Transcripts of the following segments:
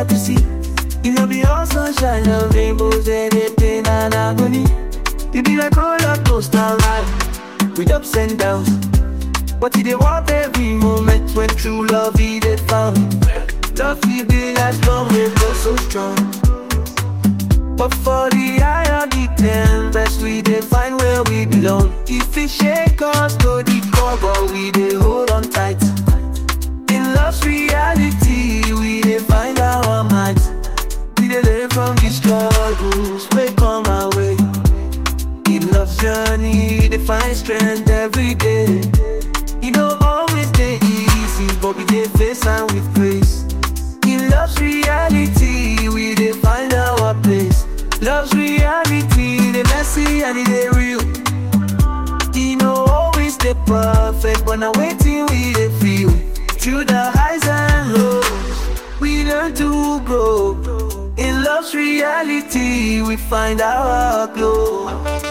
hard to see. You know be all sunshine and rainbows and a pain and agony. You be like roller coaster ride with ups and downs. But you dey want every moment when true love is dey found. Love will be as long we go so strong. But for the eye of the ten, best we dey find where we belong. If it shake us to the core, but we dey hold on tight. In love's reality, we dey find our minds. We dey learn from the struggles wey come our way. In love's journey, they find strength every day. You know, always dey easy, but we dey face am with grace. In love's reality, we dey find our place. Love's reality, the messy and it dey real. You know, always dey perfect, but now waiting we dey feel. Through the highs and lows, we learn to grow. In love's reality, we find our glow.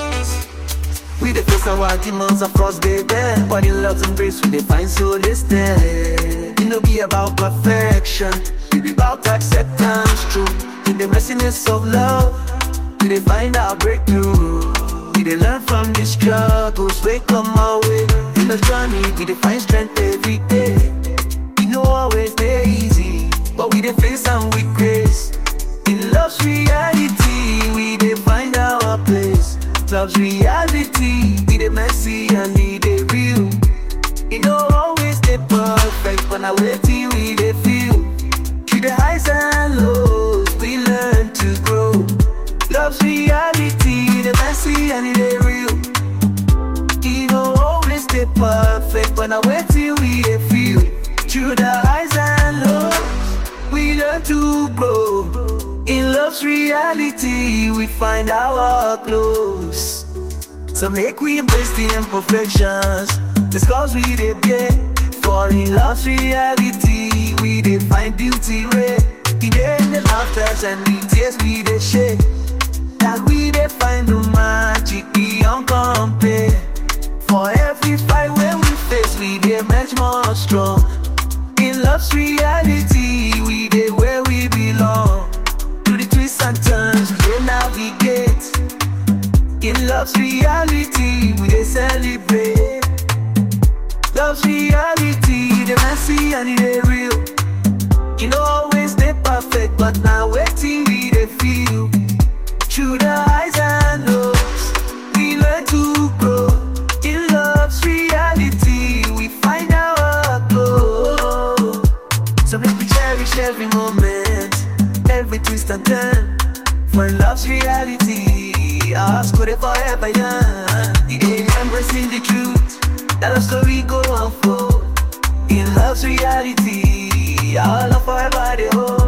We dey face our demons of course they there But in love's embrace we dey find solace there It no be about perfection It be about acceptance true In the messiness of love We dey find our breakthrough We dey learn from the struggles wey come our way In the journey we dey find strength every day E no always dey easy But we dey face am with grace In love's reality we dey find our place Love's reality, be the messy and be the real. It don't always stay perfect, but now waiting we dey feel. Through the highs and lows, we learn to grow. Love's reality, the messy and it dey real. It don't always stay perfect, but now waiting we dey feel. Through the highs and lows, we learn to grow. In love's reality, we find our close. So make we embrace the imperfections. The scars we did get. For in love's reality, we did find beauty rare. In the laughters and the tears we did share. That we did find the magic beyond compare. For every fight when we face, we did much more strong. In love's reality, we did where we belong. Through the twists and turns, we navigate. In love's reality, we dey celebrate. Love's reality, the messy and it dey real. You know always dey perfect, but now waiting we dey feel. Through the highs and lows, we learn to grow. In love's reality, we find our glow. So make we cherish every moment, every twist and turn. For love's reality, our school is forever young. Yeah, embracing the truth, that our story go unfold. In love's reality, our love forever they hold.